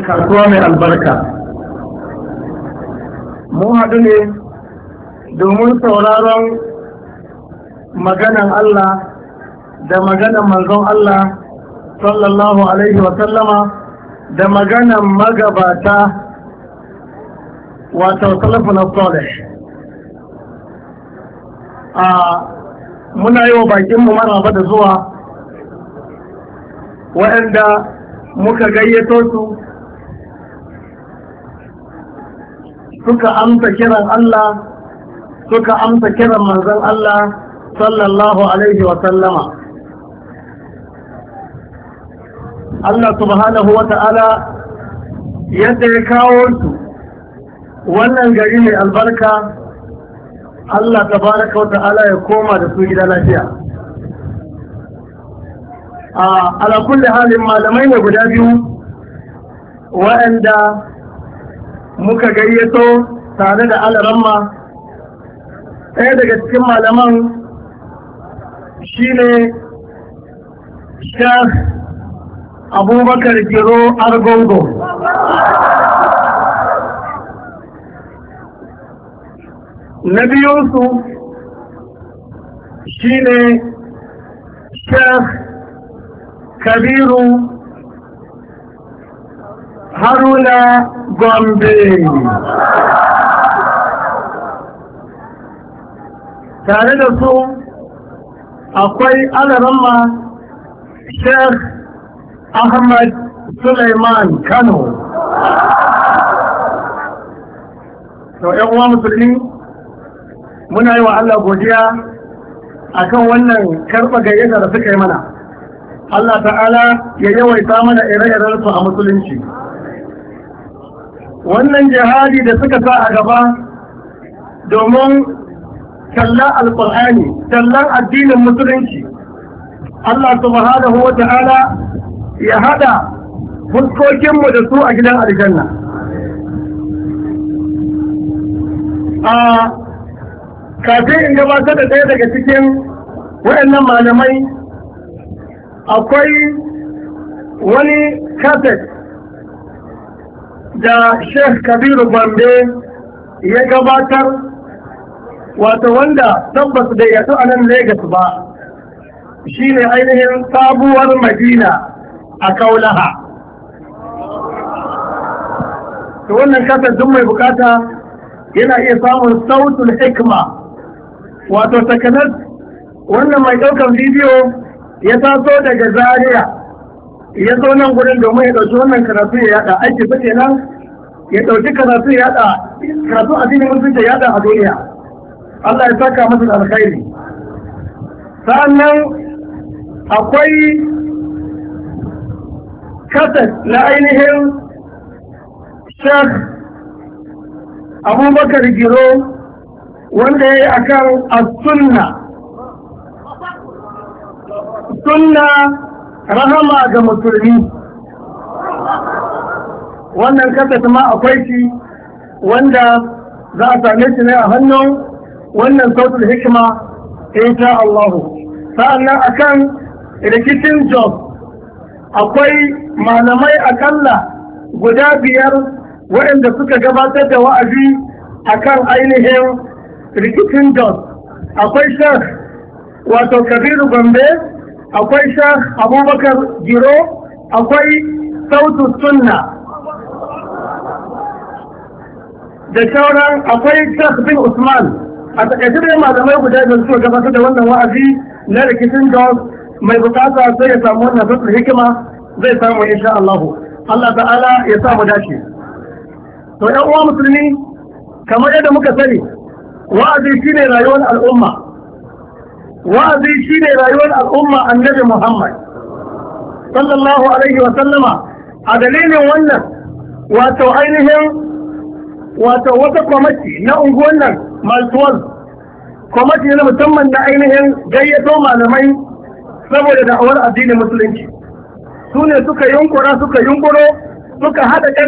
kasuwa mai albarka mun haɗu ne domin sauraron maganan Allah da maganan manzon Allah sallallahu alaihi wasallama da maganan magabata wato salafin salih a muna yi wa bakinmu maraba da zuwa waɗanda muka gayyato su suka amsa kiran Allah suka amsa kiran manzon Allah sallallahu alaihi wa sallama Allah subhanahu wa ta'ala yadda ya kawo su wannan gari mai albarka Allah tabaraka wa ta'ala ya koma da su gida lafiya a ala kulli halin malamai ne guda biyu waɗanda muka gayyato tare da alaramma ɗaya daga cikin malaman shine shaf abubakar giro argongo na biyunsu shine shaf kabiru haruna gombe tare da su akwai alaramma sheikh ahmad suleiman kano to yan uwa musulmi muna yi wa allah godiya akan wannan karɓa gayyata da suka yi mana Allah ta'ala ya yawaita mana ire-iren su a musulunci wannan jihadi da suka sa a gaba domin tallan alƙur'ani tallan addinin musulunci Allah subhanahu wa ta'ala ya hada fuskokinmu da su a gidan aljanna a kafin in gabatar da ɗaya daga cikin waɗannan malamai akwai wani kaset da sheikh kabiru bambe ya gabatar wato wanda tabbas da yato a nan Legas ba shine ainihin sabuwar madina a kaulaha to wannan kaset duk mai bukata yana iya samun sautul hikma wato takanar wannan mai ɗaukar bidiyo ya taso daga zaria ya zo nan gudun domin ya ɗauki wannan karatu ya yada aiki su kenan ya ɗauki karatu ya yada karatu a cikin mutunta ya yada a duniya Allah ya saka masa da alkhairi sa'annan akwai kasat na ainihin shek abubakar giro wanda ya yi akan as-sunna sunna rahama ga musulmi wannan kasa ma akwai shi wanda za a same shi ne a hannun wannan sautul hikima insha Allah sa'annan akan rikicin job akwai malamai akalla guda biyar waɗanda suka gabatar da wa'azi akan ainihin rikicin job akwai shek wato kabiru gombe akwai shah abubakar giro akwai sautu sunna da sauran akwai shah bin usman a takaice da malamai guda da suka gabatar da wannan wa'azi na rikicin jos mai bukata sai ya samu wannan sautul hikima zai samu insha Allah Allah ta'ala ya samu dace to yan uwa musulmi kamar yadda muka sani wa'azi shine rayuwar al'umma wa'azi shi ne rayuwar al'umma annabi Muhammad sallallahu alaihi wa sallama a dalilin wannan wato ainihin wato wata kwamati na unguwan nan maltuwal kwamati na musamman na ainihin gayyato malamai saboda da'awar addinin musulunci su ne suka yunkura suka yunkuro suka haɗa